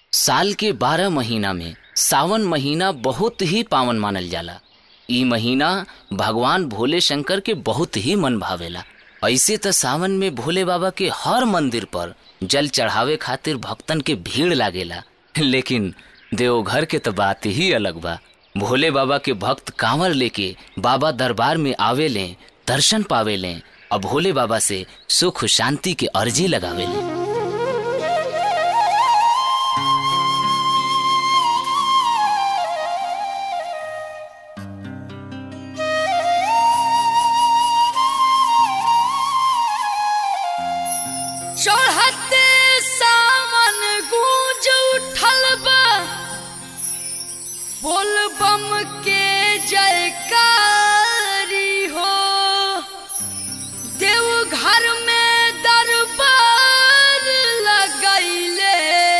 साल के बारह महीना में सावन महीना बहुत ही पावन मानल जाला ई महीना भगवान भोले शंकर के बहुत ही मन भावेला ऐसे त सावन में भोले बाबा के हर मंदिर पर जल चढ़ावे खातिर भक्तन के भीड़ लागेला लेकिन देवघर के तो बात ही अलग बा भोले बाबा के भक्त कांवर लेके बाबा दरबार में आवे लें दर्शन पावे लें और भोले बाबा से सुख शांति के अर्जी लगावे लें चढ़ते सावन गूंज उठल बा बोल बम के जयकारी हो देव घर में दरबार लगैले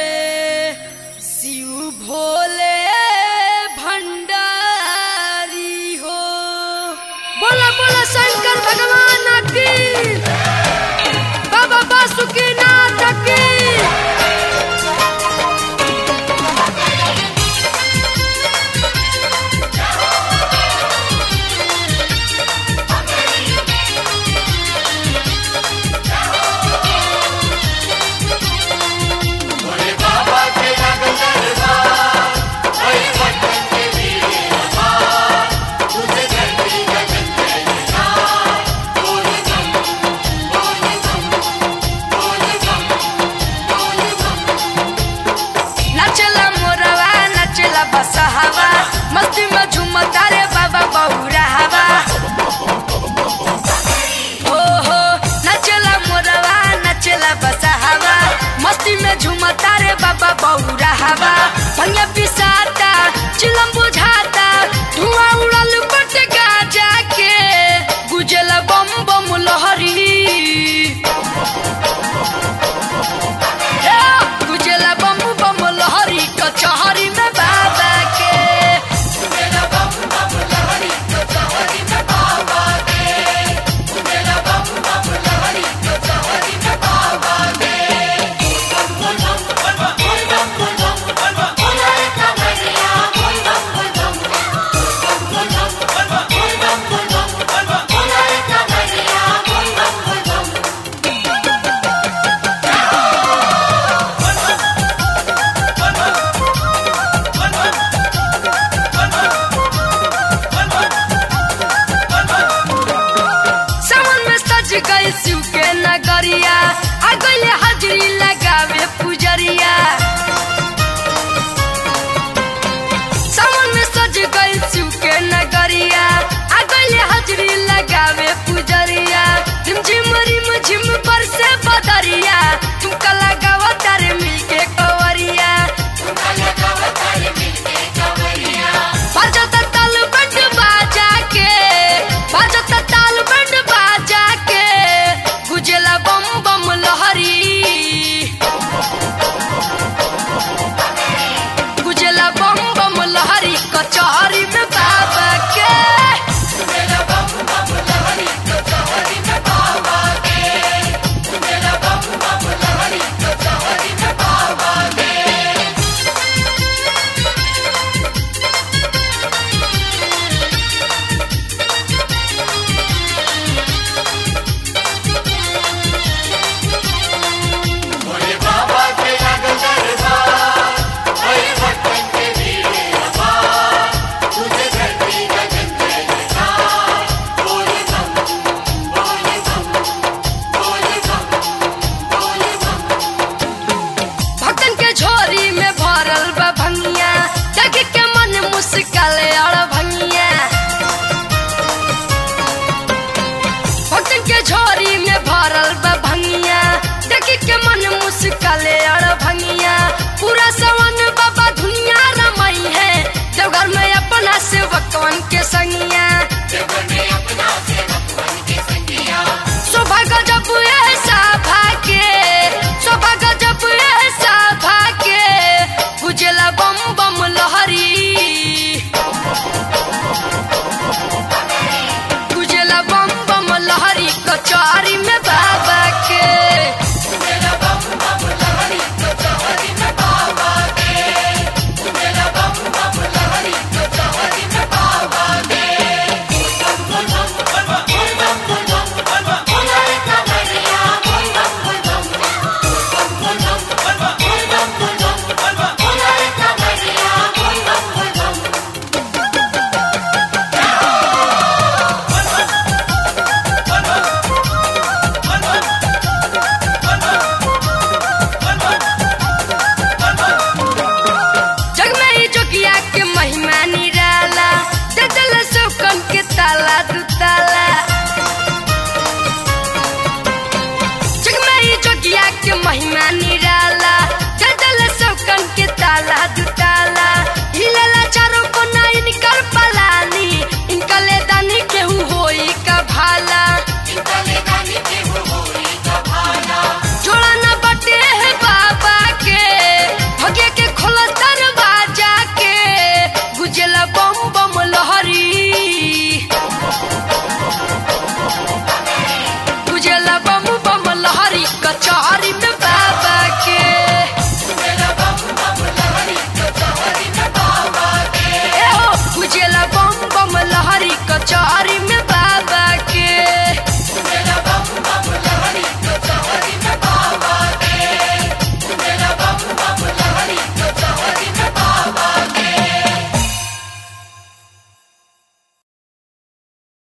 शिव भोले भंडारी हो बोला बोला शंकर भगवान की बाबा बासुकीनाथ की नचला मोरवा नचला बसहवा मस्ती में झूमता रे बाबा बहुरा हवा हो हो नचला मोरवा नचला बसहवा मस्ती में झूमता रे बाबा बहुरा हवा भैया पिसाता चिलम बुझाता धुआं उड़ल बट गाजा के गुजला बम बम लहरी गुजला बम बम लहरी कचहरी में बाबा के सावन में सज गई शिव के नगरिया आ गईले हाजरी लगावे पुजरिया सावन में सज गई शिव के नगरिया आ गईले हाजरी लगावे पुजरिया रिम झिम रिम झिम बरसे बदरिया तुमका लगावा तारे मिलके कवरिया बाजता ताल बंड बाजा के बाजता ताल बंड बाजा के गुजला बम बम लहरी गुजला बम बम लहरी कचहरी में बाबा के भक्तन के झोरी में भरल बा भंगिया देख के मन मुस्कल अड़ भंगिया भक्तन के झोरी में भरल बा भंगिया देख के मन मुस्कल अड़ भंगिया पूरा सवन बाबा दुनिया रमई है देवघर में अपना सेवकवन के संगिया